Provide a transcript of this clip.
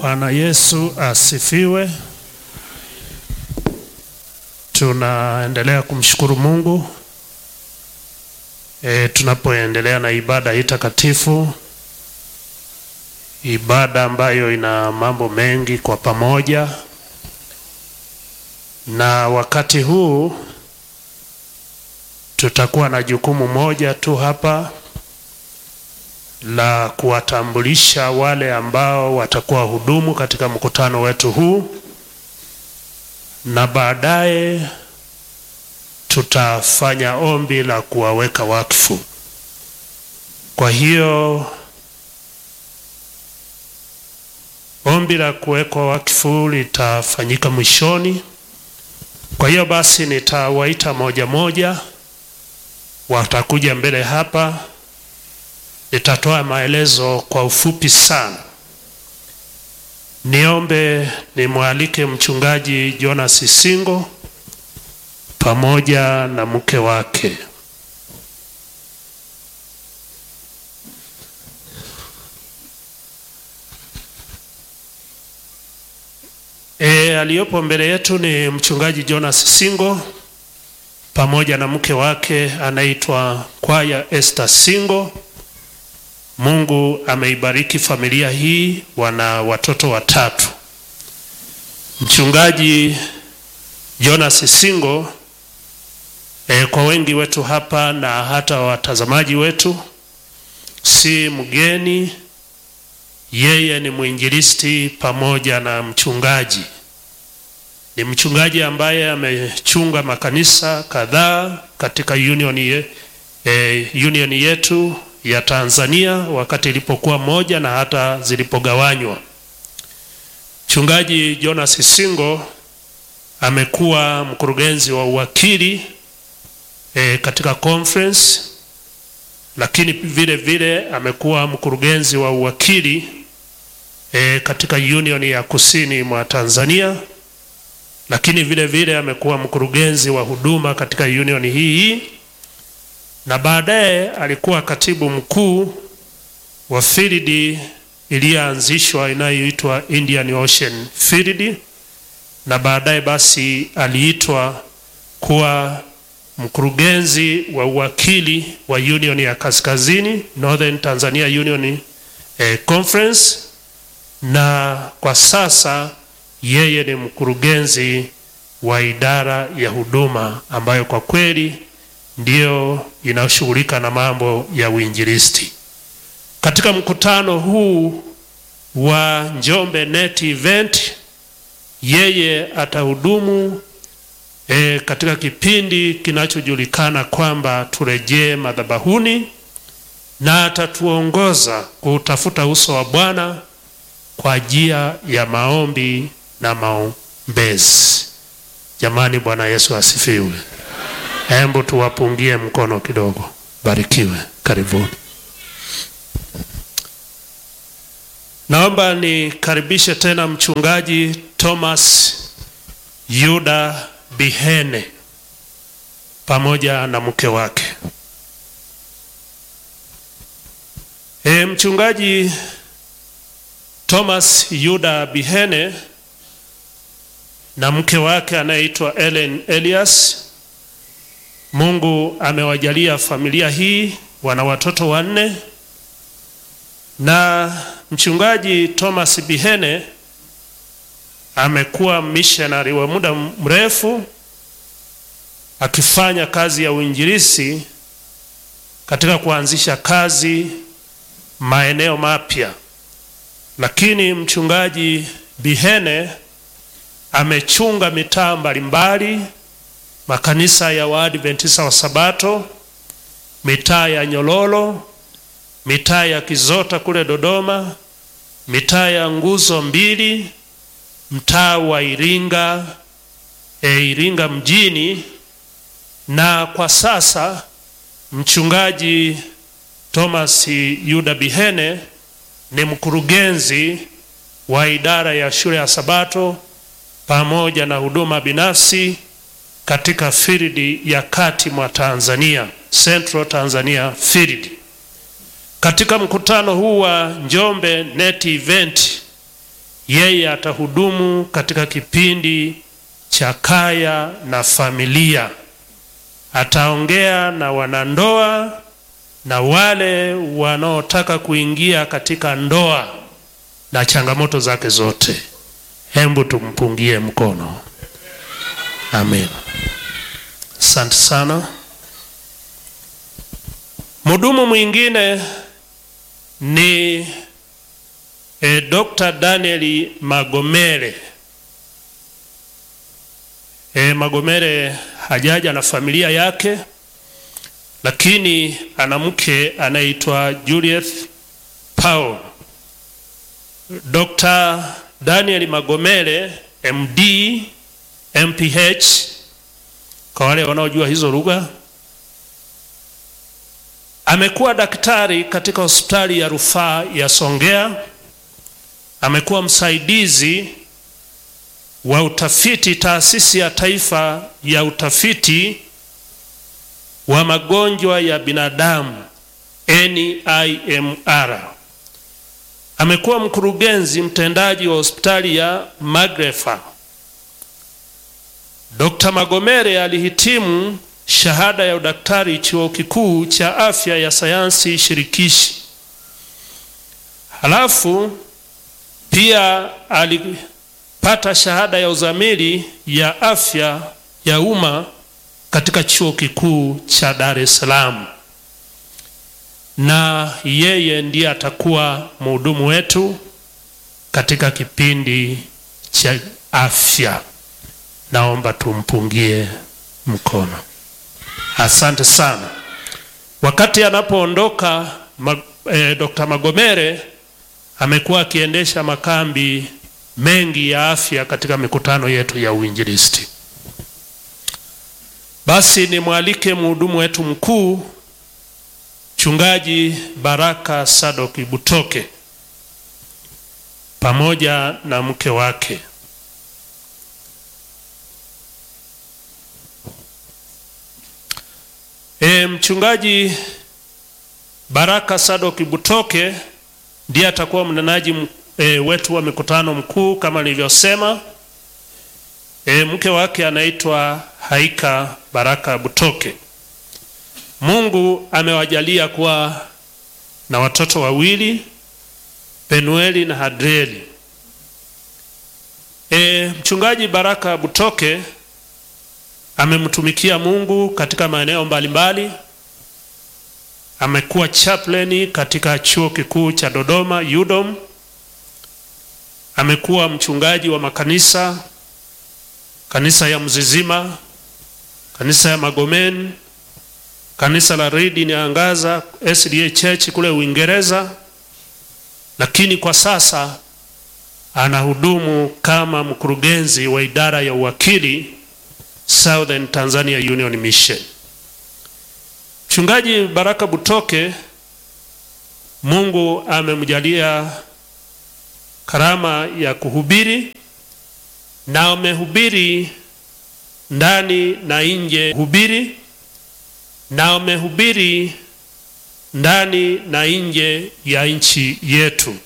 Bwana Yesu asifiwe. Tunaendelea kumshukuru Mungu e, tunapoendelea na ibada hii takatifu, ibada ambayo ina mambo mengi kwa pamoja, na wakati huu tutakuwa na jukumu moja tu hapa la kuwatambulisha wale ambao watakuwa hudumu katika mkutano wetu huu, na baadaye tutafanya ombi la kuwaweka wakfu. Kwa hiyo ombi la kuwekwa wakfu litafanyika mwishoni. Kwa hiyo basi nitawaita moja moja, watakuja mbele hapa nitatoa maelezo kwa ufupi sana. Niombe nimwalike mchungaji Jonas Singo pamoja na mke wake. E, aliyopo mbele yetu ni mchungaji Jonas Singo pamoja na mke wake anaitwa Kwaya Esther Singo. Mungu ameibariki familia hii, wana watoto watatu. Mchungaji Jonas Singo e, kwa wengi wetu hapa na hata watazamaji wetu si mgeni. Yeye ni mwinjilisti pamoja na mchungaji. Ni mchungaji ambaye amechunga makanisa kadhaa katika union, ye, e, union yetu ya Tanzania wakati ilipokuwa moja na hata zilipogawanywa. Mchungaji Jonas Singo amekuwa mkurugenzi wa uwakili e, katika conference, lakini vile vile amekuwa mkurugenzi wa uwakili e, katika union ya kusini mwa Tanzania, lakini vile vile amekuwa mkurugenzi wa huduma katika union hii hii na baadaye alikuwa katibu mkuu wa field iliyoanzishwa inayoitwa Indian Ocean Field, na baadaye basi aliitwa kuwa mkurugenzi wa uwakili wa Union ya Kaskazini, Northern Tanzania Union eh, Conference, na kwa sasa yeye ni mkurugenzi wa idara ya huduma ambayo kwa kweli ndiyo inashughulika na mambo ya uinjilisti. Katika mkutano huu wa Njombe Net Event, yeye atahudumu e, katika kipindi kinachojulikana kwamba turejee madhabahuni, na atatuongoza kutafuta uso wa Bwana kwa njia ya maombi na maombezi. Jamani, Bwana Yesu asifiwe. Hebu tuwapungie mkono kidogo. Barikiwe, karibuni. Naomba nikaribishe tena mchungaji Thomas Yuda Bihene pamoja na mke wake. E, mchungaji Thomas Yuda Bihene na mke wake anayeitwa Ellen Elias Mungu amewajalia familia hii, wana watoto wanne, na mchungaji Thomas Bihene amekuwa missionary wa muda mrefu akifanya kazi ya uinjilisti katika kuanzisha kazi maeneo mapya, lakini mchungaji Bihene amechunga mitaa mbalimbali makanisa ya Waadventista wa Sabato, mitaa ya Nyololo, mitaa ya Kizota kule Dodoma, mitaa ya Nguzo Mbili, mtaa wa Iringa, e, Iringa mjini, na kwa sasa mchungaji Thomas Yuda Bihene ni mkurugenzi wa idara ya shule ya Sabato pamoja na huduma binafsi katika field ya kati mwa Tanzania, Central Tanzania Field. Katika mkutano huu wa Njombe Net Event yeye atahudumu katika kipindi cha kaya na familia. Ataongea na wanandoa na wale wanaotaka kuingia katika ndoa na changamoto zake zote. Hembu tumpungie mkono. Amen. Asante sana. Mhudumu mwingine ni e, Dr. Daniel Magomere. E, Magomere hajaja na familia yake, lakini ana mke anaitwa Juliet Paul. Dr. Daniel Magomere MD MPH, kwa wale wanaojua hizo lugha, amekuwa daktari katika hospitali ya rufaa ya Songea. Amekuwa msaidizi wa utafiti taasisi ya taifa ya utafiti wa magonjwa ya binadamu NIMR. Amekuwa mkurugenzi mtendaji wa hospitali ya Magrefa. Dr. Magomere alihitimu shahada ya udaktari chuo kikuu cha afya ya sayansi shirikishi. Halafu pia alipata shahada ya uzamili ya afya ya umma katika chuo kikuu cha Dar es Salaam, na yeye ndiye atakuwa mhudumu wetu katika kipindi cha afya. Naomba tumpungie mkono. Asante sana. Wakati anapoondoka ma, eh, Dr. Magomere amekuwa akiendesha makambi mengi ya afya katika mikutano yetu ya uinjilisti. Basi nimwalike mhudumu wetu mkuu Mchungaji Baraka Sadoki Butoke pamoja na mke wake. E, Mchungaji Baraka Sadoki Butoke ndiye atakuwa mnenaji e, wetu wa mikutano mkuu kama nilivyosema. E, mke wake anaitwa Haika Baraka Butoke. Mungu amewajalia kuwa na watoto wawili Penueli na Hadrieli. E, Mchungaji Baraka Butoke amemtumikia Mungu katika maeneo mbalimbali. Amekuwa chaplain katika chuo kikuu cha Dodoma UDOM. Amekuwa mchungaji wa makanisa, kanisa ya Mzizima, kanisa ya Magomeni, kanisa la Redeemed Angaza SDA Church kule Uingereza, lakini kwa sasa anahudumu kama mkurugenzi wa idara ya uwakili Southern Tanzania Union Mission. Mchungaji Baraka Butoke, Mungu amemjalia karama ya kuhubiri na amehubiri ndani na nje, hubiri na amehubiri ndani na nje ya nchi yetu.